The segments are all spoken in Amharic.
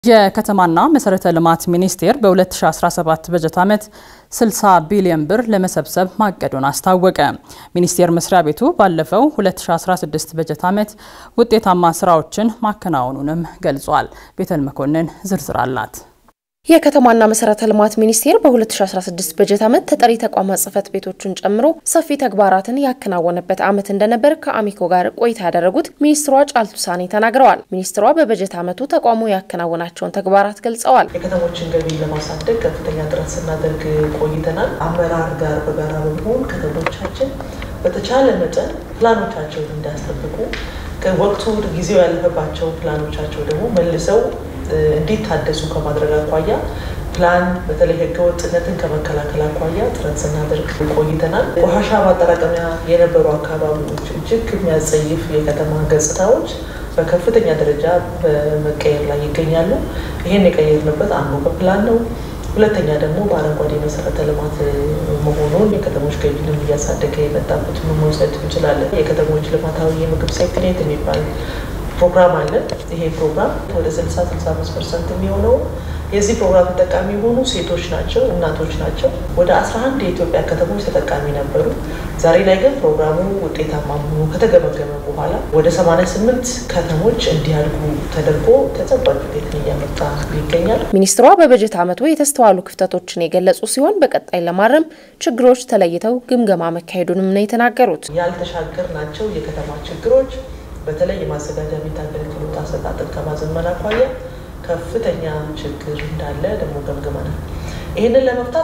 የከተማና መሰረተ ልማት ሚኒስቴር በ2017 በጀት ዓመት 60 ቢሊዮን ብር ለመሰብሰብ ማቀዱን አስታወቀ። ሚኒስቴር መስሪያ ቤቱ ባለፈው 2016 በጀት ዓመት ውጤታማ ስራዎችን ማከናወኑንም ገልጿል። ቤተል መኮንን ዝርዝር አላት። የከተማና መሰረተ ልማት ሚኒስቴር በ2016 በጀት ዓመት ተጠሪ ተቋማት ጽህፈት ቤቶችን ጨምሮ ሰፊ ተግባራትን ያከናወነበት ዓመት እንደነበር ከአሚኮ ጋር ቆይታ ያደረጉት ሚኒስትሯ ጫልቱ ሳኔ ተናግረዋል። ሚኒስትሯ በበጀት ዓመቱ ተቋሙ ያከናወናቸውን ተግባራት ገልጸዋል። የከተሞችን ገቢ ለማሳደግ ከፍተኛ ጥረት ስናደርግ ቆይተናል። አመራር ጋር በጋራ በመሆን ከተሞቻችን በተቻለ መጠን ፕላኖቻቸውን እንዲያስጠብቁ ወቅቱ ጊዜው ያለፈባቸው ፕላኖቻቸው ደግሞ መልሰው እንዲታደሱ ከማድረግ አኳያ ፕላን በተለይ ህገወጥነትን ከመከላከል አኳያ ጥረት ስናደርግ ቆይተናል። ቆሻሻ ማጠራቀሚያ የነበሩ አካባቢዎች እጅግ የሚያጸይፍ የከተማ ገጽታዎች በከፍተኛ ደረጃ በመቀየር ላይ ይገኛሉ። ይህን የቀየርንበት አንዱ በፕላን ነው። ሁለተኛ ደግሞ በአረንጓዴ መሰረተ ልማት መሆኑን የከተሞች ገቢንም እያሳደገ የመጣበት መውሰድ እንችላለን። የከተሞች ልማታዊ የምግብ ሴፍትኔት የሚባል ፕሮግራም አለ። ይሄ ፕሮግራም ወደ 60 65 ፐርሰንት የሚሆነው የዚህ ፕሮግራም ተጠቃሚ የሆኑ ሴቶች ናቸው፣ እናቶች ናቸው። ወደ 11 የኢትዮጵያ ከተሞች ተጠቃሚ ነበሩ። ዛሬ ላይ ግን ፕሮግራሙ ውጤታማ መሆኑ ከተገመገመ በኋላ ወደ 88 ከተሞች እንዲያድጉ ተደርጎ ተጨባጭ ውጤትን እያመጣ ይገኛል። ሚኒስትሯ በበጀት ዓመቱ የተስተዋሉ ክፍተቶችን የገለጹ ሲሆን በቀጣይ ለማረም ችግሮች ተለይተው ግምገማ መካሄዱንም ነው የተናገሩት። ያልተሻገር ናቸው የከተማ ችግሮች በተለይ የማዘጋጃ ቤት አገልግሎት አሰጣጥን ከማዘመን አኳያ ከፍተኛ ችግር እንዳለ ደግሞ ገምግመናል። ይህንን ለመፍታት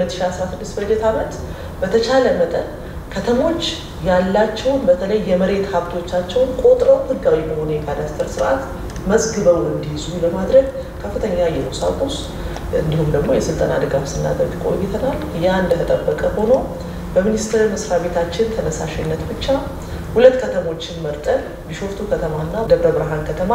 በ2016 በጀት ዓመት በተቻለ መጠን ከተሞች ያላቸውን በተለይ የመሬት ሀብቶቻቸውን ቆጥረው ሕጋዊ በሆነ የካዳስተር ስርዓት መዝግበው እንዲይዙ ለማድረግ ከፍተኛ የቁሳቁስ እንዲሁም ደግሞ የስልጠና ድጋፍ ስናደርግ ቆይተናል። ያ እንደተጠበቀ ሆኖ በሚኒስቴር መስሪያ ቤታችን ተነሳሽነት ብቻ ሁለት ከተሞችን መርጠን ቢሾፍቱ ከተማና ደብረ ብርሃን ከተማ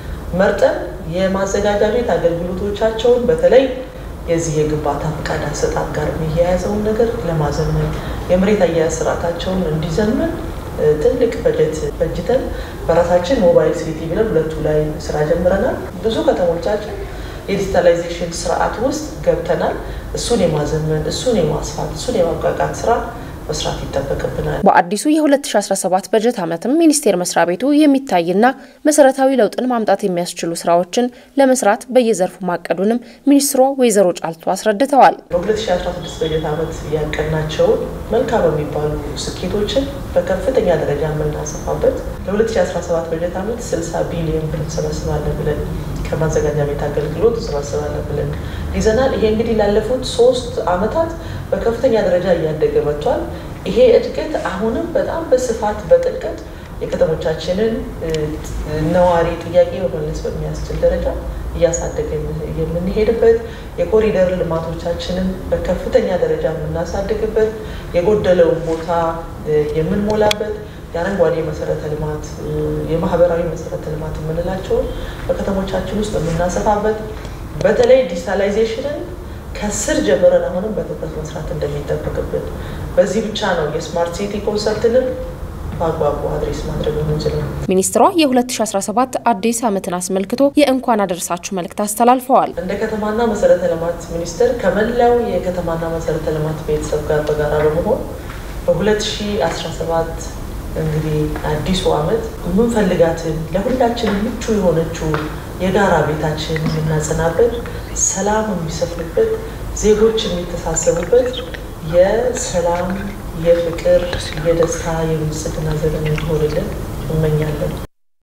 መርጠን የማዘጋጃ ቤት አገልግሎቶቻቸውን በተለይ የዚህ የግንባታ ፈቃድ አሰጣጥ ጋር የሚያያዘውን ነገር ለማዘመን የመሬት አያያዝ ስርዓታቸውን እንዲዘመን ትልቅ በጀት በጅተን በራሳችን ሞባይል ሲቲ ብለን ሁለቱ ላይ ስራ ጀምረናል። ብዙ ከተሞቻችን የዲጂታላይዜሽን ስርዓት ውስጥ ገብተናል። እሱን የማዘመን እሱን የማስፋት እሱን የማብቃቃት ስራ መስራት ይጠበቅብናል። በአዲሱ የ2017 በጀት ዓመትም ሚኒስቴር መስሪያ ቤቱ የሚታይና መሰረታዊ ለውጥን ማምጣት የሚያስችሉ ስራዎችን ለመስራት በየዘርፉ ማቀዱንም ሚኒስትሯ ወይዘሮ ጫልቱ አስረድተዋል። በ2016 በጀት ዓመት ያቀናቸውን መልካም የሚባሉ ስኬቶችን በከፍተኛ ደረጃ የምናሰፋበት ለ2017 በጀት ዓመት 60 ቢሊዮን ብር እንሰበስባለን ብለን ከማዘጋጃ ቤት አገልግሎት እንሰበስባለን ብለን ይዘናል። ይሄ እንግዲህ ላለፉት ሶስት ዓመታት በከፍተኛ ደረጃ እያደገ መጥቷል። ይሄ እድገት አሁንም በጣም በስፋት በጥልቀት የከተሞቻችንን ነዋሪ ጥያቄ መመለስ በሚያስችል ደረጃ እያሳደገ የምንሄድበት የኮሪደር ልማቶቻችንን በከፍተኛ ደረጃ የምናሳድግበት የጎደለውን ቦታ የምንሞላበት የአረንጓዴ መሰረተ ልማት የማህበራዊ መሰረተ ልማት የምንላቸውን በከተሞቻችን ውስጥ የምናሰፋበት በተለይ ዲጂታላይዜሽንን ከስር ጀምረን አሁንም በትኩረት መስራት እንደሚጠበቅብን በዚህ ብቻ ነው የስማርት ሲቲ ኮንሰፕትንም በአግባቡ አድሬስ ማድረግ የምንችለው። ሚኒስትሯ የ2017 አዲስ ዓመትን አስመልክቶ የእንኳን አደረሳችሁ መልእክት አስተላልፈዋል። እንደ ከተማና መሰረተ ልማት ሚኒስቴር ከመላው የከተማና መሰረተ ልማት ቤተሰብ ጋር በጋራ በመሆን በ2017 እንግዲህ አዲሱ ዓመት የምንፈልጋትን ለሁላችን ምቹ የሆነችው የጋራ ቤታችን የምናጸናበት፣ ሰላም የሚሰፍንበት፣ ዜጎች የሚተሳሰቡበት የሰላም፣ የፍቅር፣ የደስታ፣ የብልጽግና ዘመን እንዲሆንልን እመኛለን።